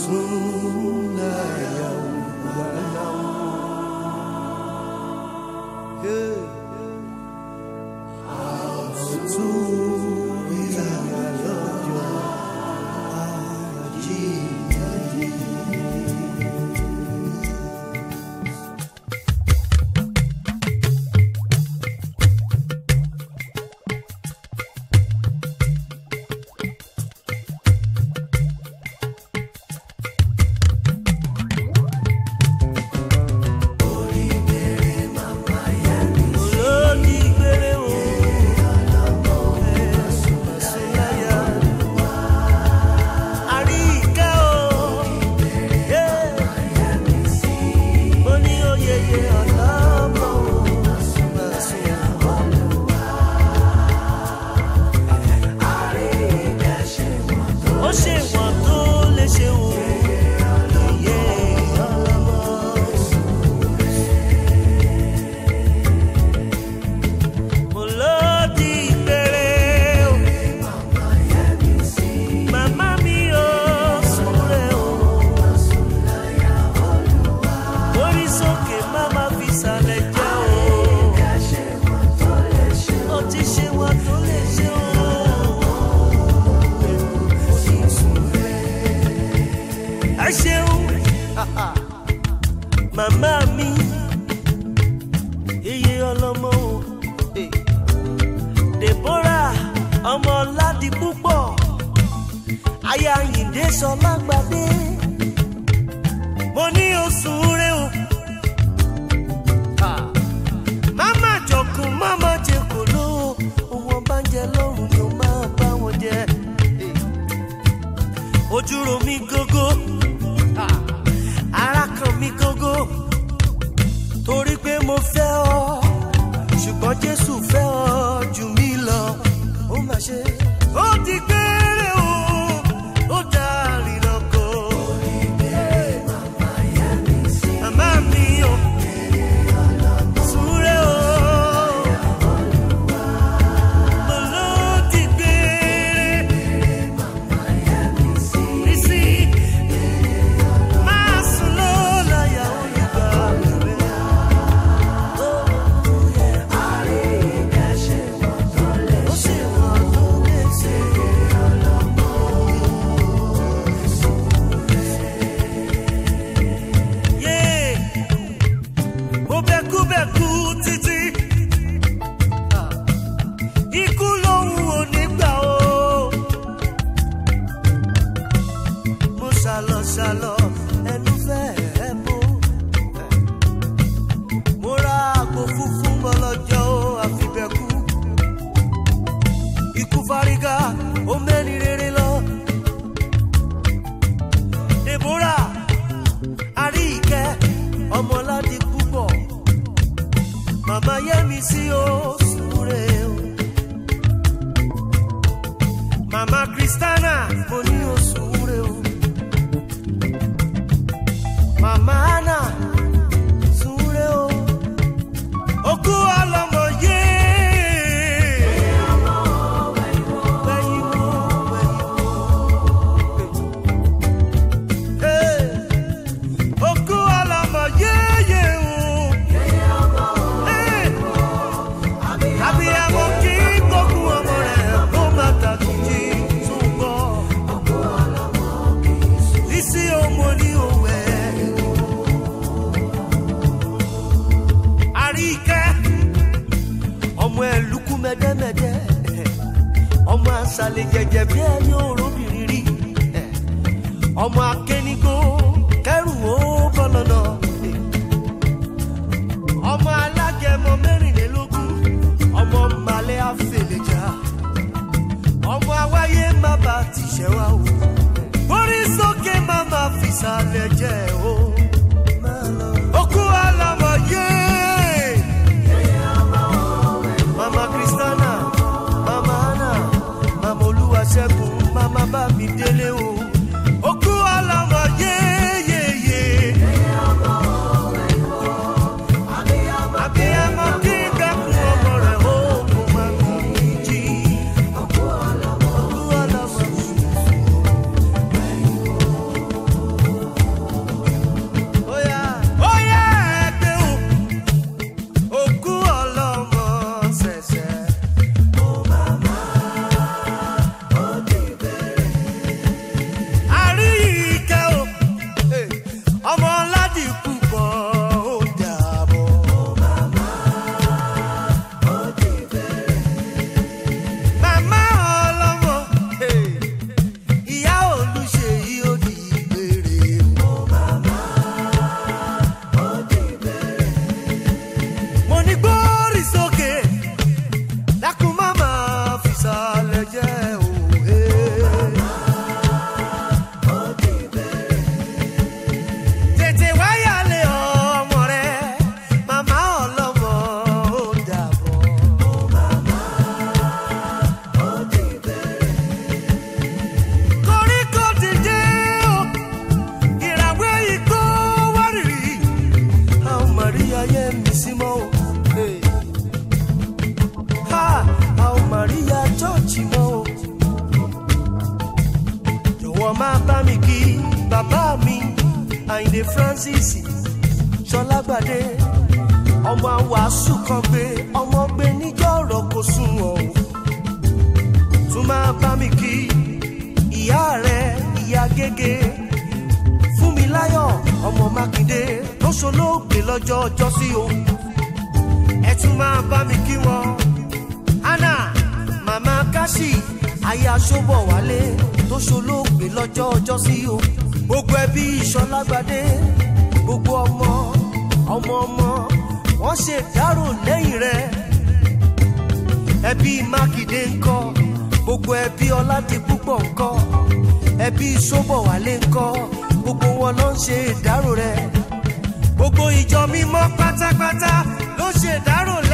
Masunaya olódìgbére o. Masunaya. Àríkẹ́ o. Mo ní oyeye ọ̀làmọ́ o. Masunaya. ó ṣe wọ́n tó lè ṣe o. Oyè ọlọ́mọ. Mo lódì ìgbére o. Màmá mi ò súnre o. Orí sókè má má fi sàlẹ̀ jẹ́ o. Ó ti ṣe wọ́n tó lè ṣe o. ẹ ṣeun màmá mi iye ọlọmọ o Eh. deborah ọmọ ládì púpọ̀ aya yìndé sọlá gbadé mo ní oṣù rẹ o Ah. máma jọkùn máma jẹ kò ló ohun ọba ń jẹ lọ́rùn ni ó máa bá wọn jẹ. Eh ojú ro mi gógó ah, ara kan mi gógó torí pé mo fẹ́ ọ ṣùgbọ́n jésù fẹ́ ọ jù mí lọ ó mà ṣe. ó ti gbére o ó dá rìnnàkó. màmá mi ò súré o. mo ló ti gbére. Nisi, máa sùn ló láyà olùgbà rẹ̀. Ó sì wọ́n tó lè ṣe Yé, mo bẹ̀kú bẹ̀kú títí. Ikú lòun ò ní gbà o mo ṣàlọ ṣàlọ ẹnu fẹ́ ẹ bó. mo ra àpò funfun mọ́lọ́jọ́ àfibẹ̀kú. ikú fárígá ó mẹ́ni rere lọ. deborah àríkẹ́ ọmọládì púpọ̀. màmá yẹ́mi sí o súre o. màmá kristana mo ní o súre o. Mama Ana súnre o. Okú ọlọ́mọ yé. Wẹ̀yìn wò, wẹ̀yìn wò. Hey. Okú ọlọ́mọ yéyé o. Hey. Abiyamọ kí gbógun ọmọ rẹ̀ kó má tàkìjì túbọ̀. Lísí ọmọ ní òwe. àríkẹ́ ọmọ ẹ̀ lukú mẹ́dẹ́mẹ́dẹ́ ọmọ àṣàlẹ̀ jẹ̀jẹ̀ bí ẹni òróbìnrin rí ọmọ akénigbó kẹrù ó bọ́lọ́nà ọmọ alágẹmọ mẹ́rìnlélógún ọmọ màlẹ́ àfẹlẹ̀já ọmọ awáyé má bà tìṣẹ́ wa o orí sókè má má fìsàlẹ̀ jẹ́ o. Okú àlàmọ̀ yé. Mama Kristana, Mama Anna, Mama Olúwaṣẹ́gun, Mama Bámidélé o. Okú àlàmọ̀ yé yé yé. Abiyamọ kí gbẹ́kun ọmọ rẹ̀ ó kó má kú jí. Okú àlàmọ̀ jọ̀wọ́ máa bá mi kí bàbá mi àyìndé francis ṣọlágbàdé ọmọ àwàásù kan gbé ọmọ gbé níjọ́ ọ̀rọ̀ kò sunwọ̀n o tún máa bá mi kí ìyá rẹ ìyá gègé fún mi láyọ̀ ọmọ mákindé ló ṣolóògbé lọ́jọ́ ọjọ́ sí o ẹ tún máa bá mi kí wọn anna màmá káṣí aya ṣọ́bọ̀ wálé tó ṣolóògbé lọ́jọ́ ọjọ́ sí o gbogbo ẹbí ìṣọlágbádé gbogbo ọmọ ọmọ ọmọ wọn ṣe dárò lẹ́yìn rẹ ẹbí mákindé ńkọ́ gbogbo ẹbí ọládìpúpọ̀ ńkọ́ ẹbí ṣọ́bọ̀ wálé ńkọ́ gbogbo wọn ló ń ṣe ìdárò rẹ gbogbo ìjọ mímọ́ pátápátá ló ṣe ìdárò